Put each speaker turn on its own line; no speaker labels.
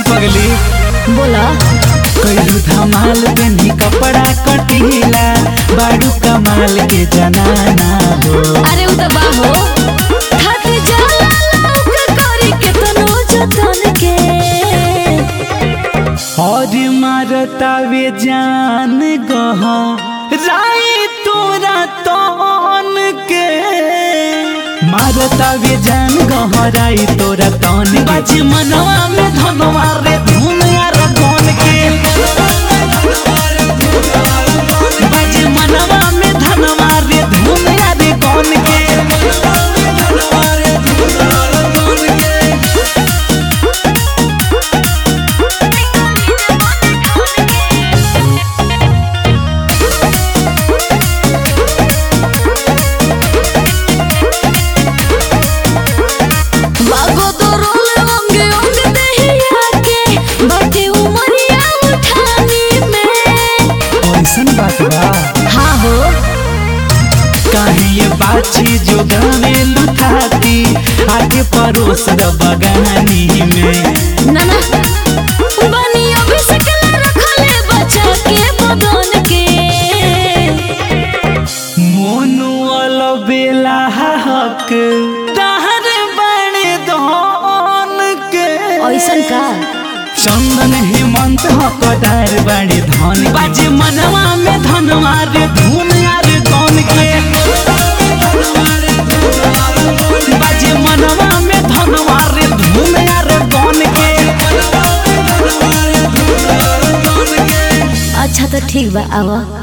पगली
बोला
कईलू धमाल पेनी कपड़ा कटीला बाड़ू कमाल के जनाना हो
अरे उ त बाहो थक जाला लौक करी केतनो जतन के
और मारता वे जान गहा राई तोरा तन के मारता वे जान गहराई तोरा तन बाजी मनवा में धनवा रे धुन यार गन के बाजी मनवा में धनवा रे धुन यार गन के
बागो तो रोल अंगे अंग दहिया के बाटे उमरिया उठानी में
ऐसन बात बा
हाँ हो
काहे ये बाची जो गावे लुटाती आके परोस द बगानी में
ना ना बनी अभी सकला रखले बचा के बदन के
मोनू अलबेला हक तहर बड़े धन के
ऐसन का
चंदन हेमंत हकदार बड़े धन बाजे मनवा में धनवा रे धुन यार कौन के बाजे मनवा में धनवा रे धुन यार कौन के
अच्छा तो ठीक बा आवा